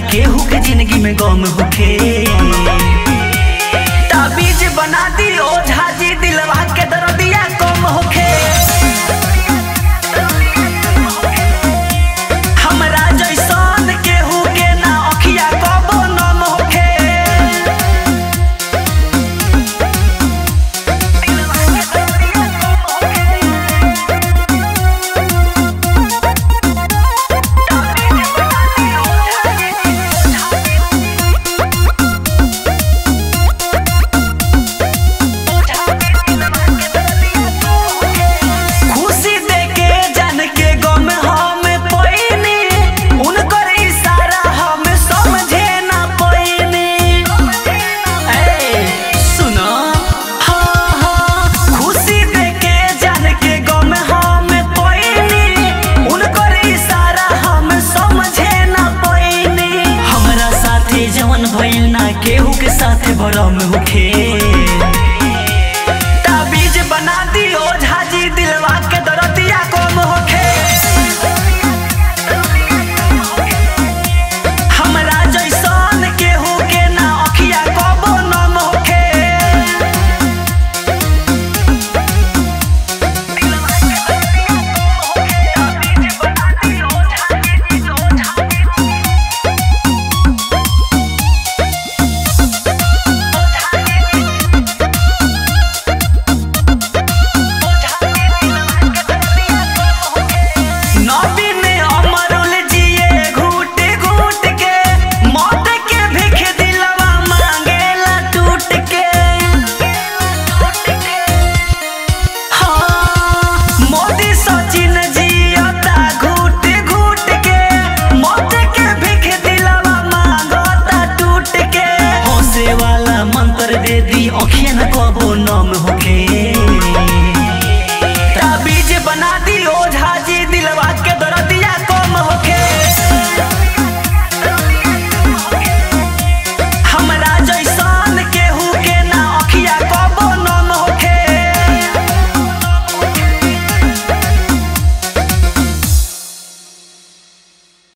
केहू के जिंदगी में गम होखे ताबीज बना दी ओझा जी दिलवा के दर्दिया कम होखे हमरा जैसन केहू के ना अखिया कबो नम होखे खुशी देके जान के गम हम पईनी उनकर इशारा हम समझे ना पईनी ए सुनो हाँ हाँ खुशी देके जान के गम हम पईनी उनकर इशारा हम समझे ना पईनी हमरा साथे जवन भइल ना केहू के साथे भरम होखे